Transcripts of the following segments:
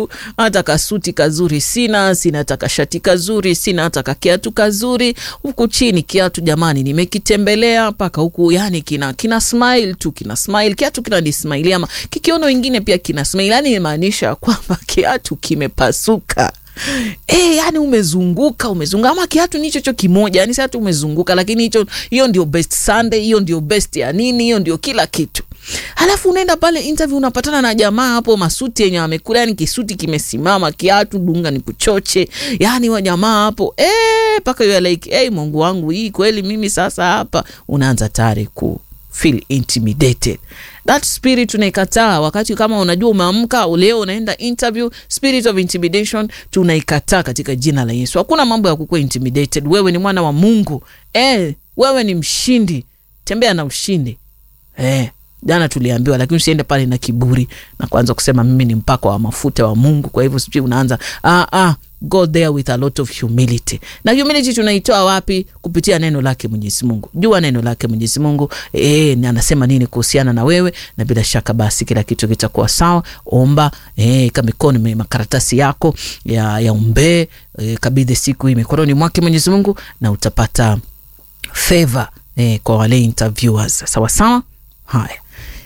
kiatu, hata kasuti kazuri sina, sina hata kashati kazuri, sina hata kakiatu kazuri. Huku chini kiatu jamani, nimekitembelea mpaka huku, yani kina kina smile tu, kina smile kiatu kina ni smile, ama kikiona wengine pia kina smile, yani imaanisha kwamba kiatu kimepasuka. E, yani umezunguka umezunguka, ama kiatu ni hicho cho kimoja, yani sasa tu umezunguka, lakini hicho hiyo ndio best Sunday, hiyo ndio best ya nini, hiyo ndio kila kitu. Halafu unaenda pale interview unapatana na jamaa hapo masuti yenye amekula, yani kisuti kimesimama, kiatu dunga ni kuchoche, yani wa jamaa hapo eh, mpaka you are like hey, Mungu wangu, hii kweli mimi sasa hapa, unaanza tayari ku feel intimidated. That spirit tunaikataa. Wakati kama unajua umeamka leo unaenda interview, spirit of intimidation tunaikataa katika jina la Yesu. Hakuna mambo ya kukuwa intimidated. Wewe ni mwana wa Mungu eh, wewe ni mshindi, tembea na ushindi eh. Jana tuliambiwa, lakini usiende pale na kiburi na kuanza kusema mimi ni mpako wa mafuta wa Mungu, kwa hivyo sijui unaanza ah, ah, go there with a lot of humility. Na humility tunaitoa wapi? Kupitia neno lake Mwenyezi Mungu. Jua neno lake Mwenyezi Mungu eh, anasema nini kuhusiana na wewe, na bila shaka basi kila kitu kitakuwa sawa. Omba eh, kama mikono makaratasi yako ya, ya umbee eh, kabidhi siku hii mikononi mwake Mwenyezi Mungu na utapata favor eh, kwa wale interviewers. Sawa sawa, haya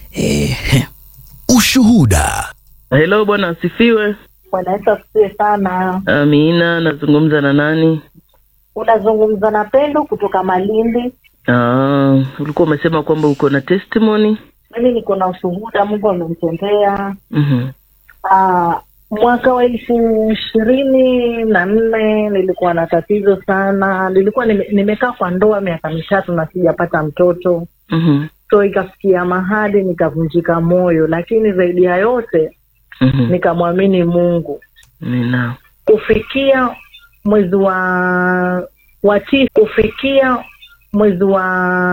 eh, Ushuhuda. Hello, bwana asifiwe. Bwana Yesu asifiwe sana. Amina, nazungumza na nani? Unazungumza na Pendo kutoka Malindi. Ah, ulikuwa umesema kwamba uko na testimony. Mimi niko na ushuhuda, Mungu amenitendea. Mhm. Ah, mwaka wa elfu ishirini na nne nilikuwa na tatizo sana. Nilikuwa nime, nimekaa kwa ndoa miaka mitatu na sijapata mtoto, Mhm. so ikafikia mahali nikavunjika moyo, lakini zaidi ya yote Mhm. nikamwamini Mungu. Amina. kufikia mwezi wa wa tisa kufikia mwezi wa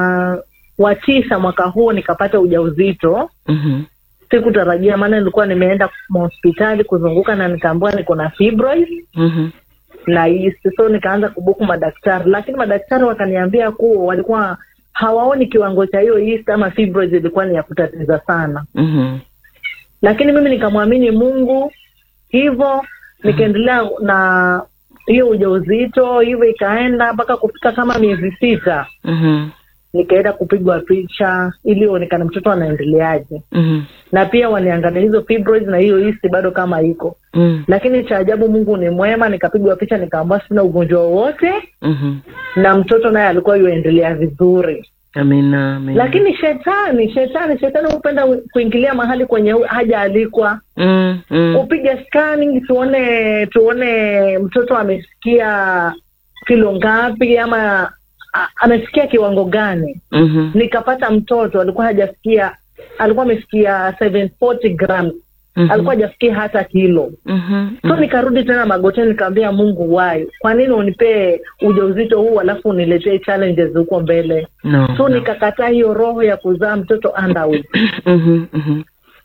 wa tisa mwaka huu nikapata ujauzito Mhm. sikutarajia maana nilikuwa nimeenda hospitali kuzunguka na nikaambiwa niko na fibroid Mhm. na yeast so nikaanza kubuku madaktari lakini madaktari wakaniambia kuwa walikuwa hawaoni kiwango cha hiyo yeast ama fibroid ilikuwa ni ya kutatiza sana Mhm. lakini mimi nikamwamini mungu hivyo nikaendelea na hiyo ujauzito hivyo ikaenda mpaka kufika kama miezi sita Mhm. nikaenda kupigwa picha ili onekana mtoto anaendeleaje Mhm. na pia waniangalia hizo fibroids na hiyo yeast bado kama iko Mhm. lakini cha ajabu mungu ni mwema nikapigwa picha nikaambua sina ugonjwa wowote Mhm. na mtoto naye alikuwa yuendelea vizuri Amina. Amina. lakini shetani shetani shetani hupenda kuingilia mahali kwenye haja alikwa Mm, mm. upige scanning tuone tuone mtoto amesikia kilo ngapi ama a- amefikia kiwango gani Mhm. nikapata mtoto alikuwa hajafikia alikuwa amefikia 740 grams Mhm. alikuwa hajafikia hata kilo Mhm. so nikarudi tena magoteni nikaambia mungu wai kwa nini unipee ujauzito huu alafu uniletee challenges huko mbele No. so no. nikakataa hiyo roho ya kuzaa mtoto underweight Mhm. Mhm.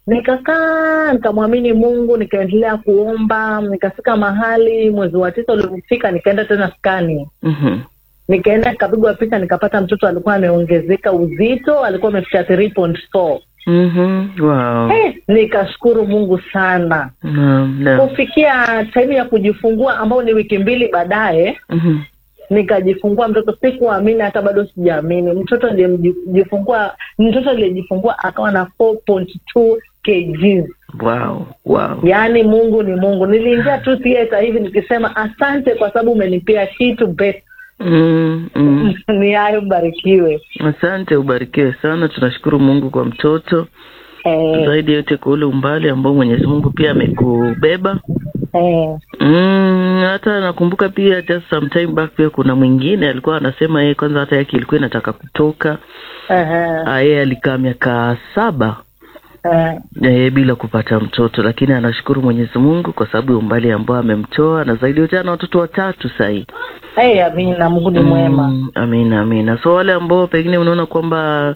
nikakaa nikamwamini mungu nikaendelea kuomba nikafika mahali mwezi wa tisa ulipofika nikaenda tena skani Mhm. nikaenda nikapigwa picha nikapata mtoto alikuwa ameongezeka uzito alikuwa amefika 3.4 Mhm. Wow. Eh, nikashukuru mungu sana Naam, naam. kufikia taimu ya kujifungua ambao ni wiki mbili baadaye Mhm. nikajifungua mtoto sikuamini hata bado sijaamini mtoto aliyejifungua mtoto aliyejifungua akawa na 4.2 kgs Wow. Wow. yaani mungu ni mungu niliingia tu theater hivi nikisema asante kwa sababu umenipea kitu best Mm, mm. ni hayo barikiwe Asante, ubarikiwe sana. Tunashukuru Mungu kwa mtoto, eh, zaidi yote kwa ule umbali ambao Mwenyezi Mungu pia amekubeba. eh, Mm, hata nakumbuka pia just some time back pia kuna mwingine alikuwa anasema yeye kwanza hata yake ilikuwa inataka kutoka. eh, Ah, Yeye alikaa miaka saba eh, yeye bila kupata mtoto, lakini anashukuru Mwenyezi Mungu kwa sababu ya umbali ambao amemtoa, na zaidi yote ana watoto watatu sahii. eh, amina mungu ni mwema Mm, amina amina. So wale ambao pengine unaona kwamba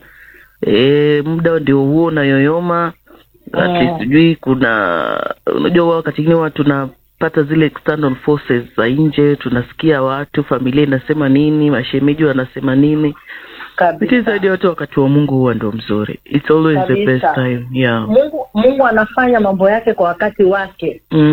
e, muda ndio huo unayoyoma, at least Mm. sijui kuna unajua, huwa wakati ingine watu tunapata zile external forces za nje, tunasikia watu, familia inasema nini, mashemeji wanasema nini, lakini kabisa zaidi ya yote wakati wa Mungu huwa ndo mzuri. It's always the best Kabisa. time. Yeah. mungu mungu anafanya mambo yake kwa wakati wake Mm.